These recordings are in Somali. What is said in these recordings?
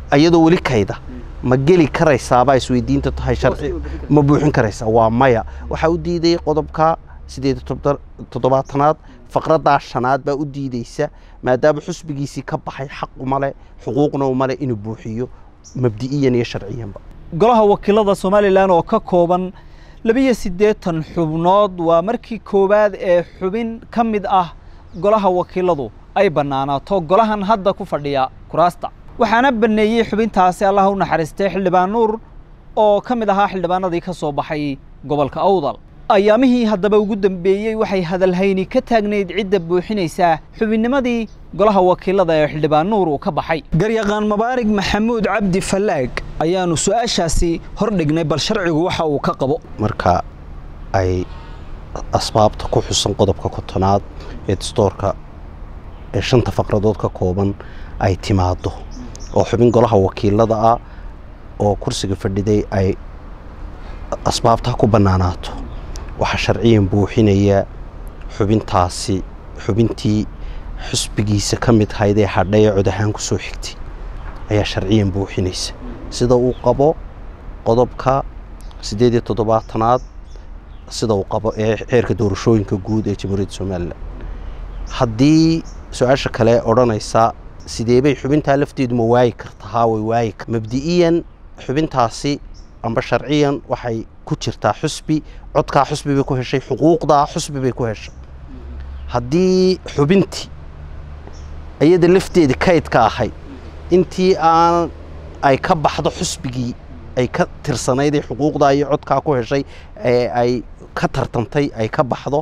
iyadoo weli kayda ma geli karaysaabaa isweydiinta tahay sharci ma buuxin karaysaa waa maya waxaa u diiday qodobka sideed toddobaatanaad faqraddaa shanaad baa u diideysa maadaama xusbigiisii ka baxay xaq umale xuquuqna umale inuu buuxiyo mabdi'iyan iyo sharciyanba golaha wakiilada somalilan oo ka kooban labiyo siddeetan xubnood waa markii koowaad ee xubin ka mid ah golaha wakiiladu ay bannaanaato golahan hadda ku fadhiya kuraasta waxaana banneeyey xubintaasi allaha u naxariistay xildhibaan nuur oo ka mid ahaa xildhibaanadii ka soo baxay gobolka awdal ayaamihii haddaba ugu dambeeyey waxay hadalhayni ka taagnayd cidda buuxinaysaa xubinnimadii golaha wakiilada ee xildhibaan nuur uu ka baxay garyaqaan mabaarig maxamuud cabdi fallaag ayaanu su-aashaasi hor dhignay bal sharcigu waxa uu ka qabo marka ay asbaabta ku xusan qodobka kontonaad ee dastoorka ee shanta faqradood ka kooban ay timaado oo xubin golaha wakiilada ah oo kursiga fadhiday ay asbaabtaa ku bannaanaato waxaa sharciyan buuxinaya xubintaasi xubintii xusbigiisa ka mid hayd ee hadhay ee cod ahaan ku soo xigtay ayaa sharciyan buuxinaysa sida uu qabo qodobka siddeed iyo toddobaatanaad sida uu qabo ee xeerka doorashooyinka guud ee jamhuuriyadda somalilan haddii su-aasha kale odhanaysa sidee bay xubintaa lafteedu ma waayi karta haa way waayi kar mabdi'iyan xubintaasi amba sharciyan waxay ku jirtaa xusbi codkaa xusbi bay ku heshay xuquuqdaa xusbi bay ku heshay haddii xubintii iyada lafteeda kaydka ahay intii aan ay ka baxdo xusbigii ay ka tirsanayd ee xuquuqdaa iyo codkaa ku heshay ee ay ka tartantay ay ka baxdo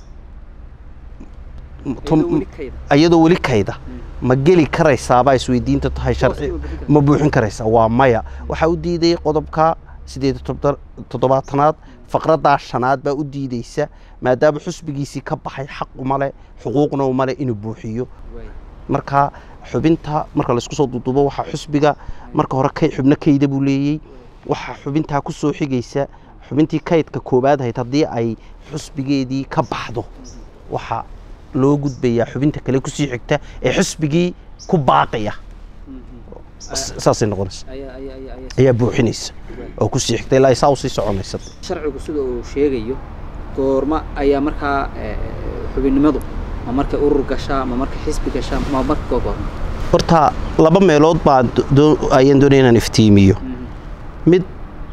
iyadoo weli kayda ma geli karaysaabaa isweydiinta tahay sharci ma buuxin karaysaa waa maya waxaa u diiday qodobka sideed toddobaatanaad faqraddaa shanaad baa u diideysa maadaama xusbigiisii ka baxay xaq umale xuquuqna umale inuu buuxiyo marka xubinta marka laysku soo duuduubo waxaa xusbiga marka hore xubno kayda buu leeyey waxaa xubintaa ku soo xigaysa xubintii kaydka koowaad ahayd haddii ay xusbigeedii ka baxdo waxaa loo gudbayaa xubinta kale kusii xigta ee xusbigii ku baaqaya saasay noqonaysa ayaa buuxinaysa oo kusii xigta ilaa saa usii soconaysa sharcigu sida uu sheegayo goorma ayaa markaa xubinnimadu ma markay urur gashaa ma markay xisbi gashaa ma marka gogoorma horta laba meelood baa ayaan doonaya inaan iftiimiyo mid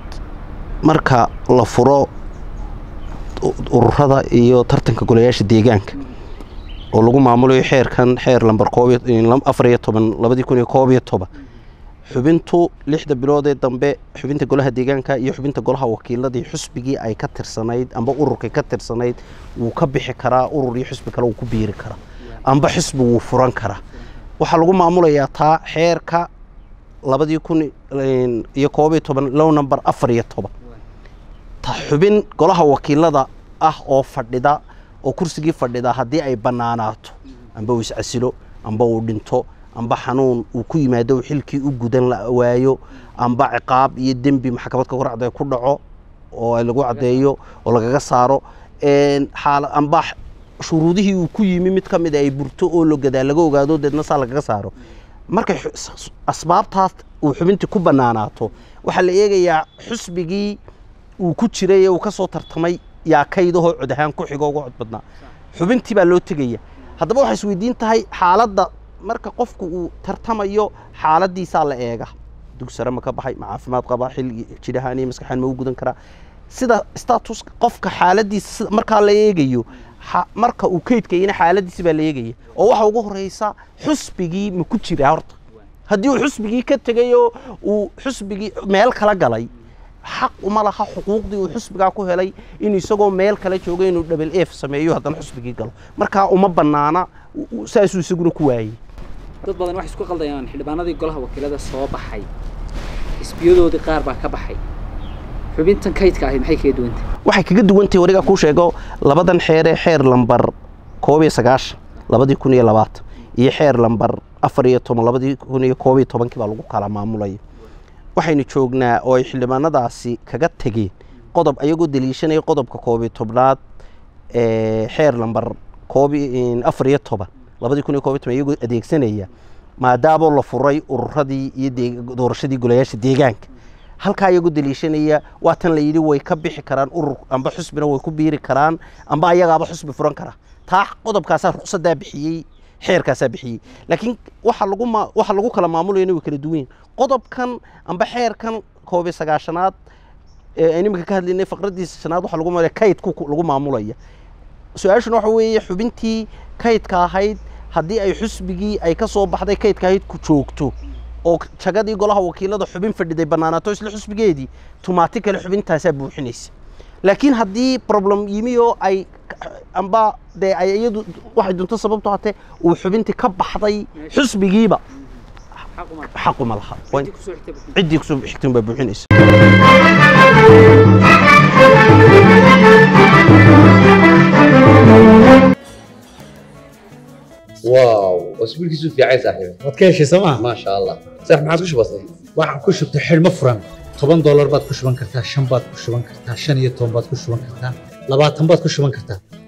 marka la furo ururada iyo tartanka golayaasha deegaanka oo lagu maamulayo xeerkan xeer lamber afar iyo toban labadii kun iyo koob iyo toban xubintu lixda bilood ee dambe xubinta golaha deegaanka iyo xubinta golaha wakiiladii xusbigii ay ka tirsanayd amba ururkay ka tirsanayd wuu ka bixi karaa urur iyo xusbi kale wuu ku biiri karaa amba xusbi wuu furan karaa waxaa lagu maamulayaa taa xeerka labadii kun iyo koob iyo toban low number afar iyo toban ta xubin golaha wakiilada ah oo fadhida oo kursigii fadhida haddii ay bannaanaato amba uu iscasilo amba uu dhinto amba xanuun uu ku yimaado xilkii u gudan la waayo amba ciqaab iyo dembi maxkamad ka koracda ku dhaco oo lagu caddeeyo oo lagaga saaro amba shuruudihii uu ku yimi mid ka mid ay burto oo logadaa laga ogaado deedna saa lagaga saaro markay asbaabtaas uu xubintii ku bannaanaato waxaa la eegayaa xusbigii uu ku jiray ee uu ka soo tartamay yaa kaydahoo cod ahaan ku xigo uga cod badnaa xubintii baa loo tegaya haddaba waxay isweydiin tahay xaaladda marka qofku uu tartamayo xaaladiisaa la eega dug sare ma ka baxay ma caafimaad qabaa xil jidhahaan iyo maskaxaan ma u gudan karaa sida status qofka xaaladiisa markaa la eegayo marka uu kaydkayana xaaladiisi baa la eegaya oo waxa ugu horeysa xusbigii ma ku jira horta haddii uu xusbigii ka tegay oo uu xusbigii meel kala galay xaq uma laha xuquuqdii uu xusbigaa ku helay inuu isagoo meel kale joogo inuu dhabel ef sameeyo haddana xusbigii galo markaa uma bannaana saasuu isaguna ku waayey dad badan waxay isku qaldayaan xildhibaanadii golaha wakiilada soo baxay xisbiyadoodii qaar baa ka baxay xubintan kaydka ahi maxay kaga duwan tahay waxay kaga duwan tahay warigaa kuu sheego labadan xeer ee xeer lambar koob iyo sagaashan labadii kun iyo labaatan iyo xeer lambar afar iyo toban labadii kun iyo koob iyo tobankii baa lagu kala maamulaya waxaynu joognaa oo ay xildhibaanadaasi kaga tegeen qodob ayagoo daliishanaya qodobka koob iyo tobnaad ee xeer lambar koob afar iyo toban labadii kun iyo koob iyo toban iyagoo adeegsanaya maadaama la furay ururadii iyo dee- doorashadii golayaasha deegaanka halkaa iyagu daliishanaya waa tan la yidhi way ka bixi karaan urur amba xusbina way ku biiri karaan amba ayagaaba xusbi furan kara taa qodobkaasaa ruqsadaa bixiyey xeerkaasaa bixiyey laakiin waxa lagu ma waxa lagu kala maamulayana way kala duwan yihiin qodobkan amba xeerkan koob iyo sagaashanaad ee aynu iminka ka hadlaynay faqradiisa shanaad waxa lagu maamulaya kaydku ku- lagu maamulaya su-aashuna waxa weeye xubintii kaydka ahayd haddii ay xusbigii ay ka soo baxday kaydka ahayd ku joogto oo jagadii golaha wakiilada xubin fadhiday bannaanaato isla xusbigeedii tumaati kale xubintaasaa buuxinaysa laakiin haddii problem yimi oo ay amba dee ay iyadu waxay dunto sababto hatee uu xubintii ka baxday xusbigiiba xaq uma laha. xaquma laha Waa in- Ciddii kusoo xigtay bixin. ciddii kusoo xigtan baa buuxinaysa واو اسبوع كيسو في عايز صاحبي waad ka heshay sooma ما شاء الله صح ما عادش بسيط waxaan ku shubtay xidhmo furan toban doolar baad ku shuban kartaa shan baad ku shuban kartaa shan iyo toban baad ku shuban kartaa labaatan baad ku shuban kartaa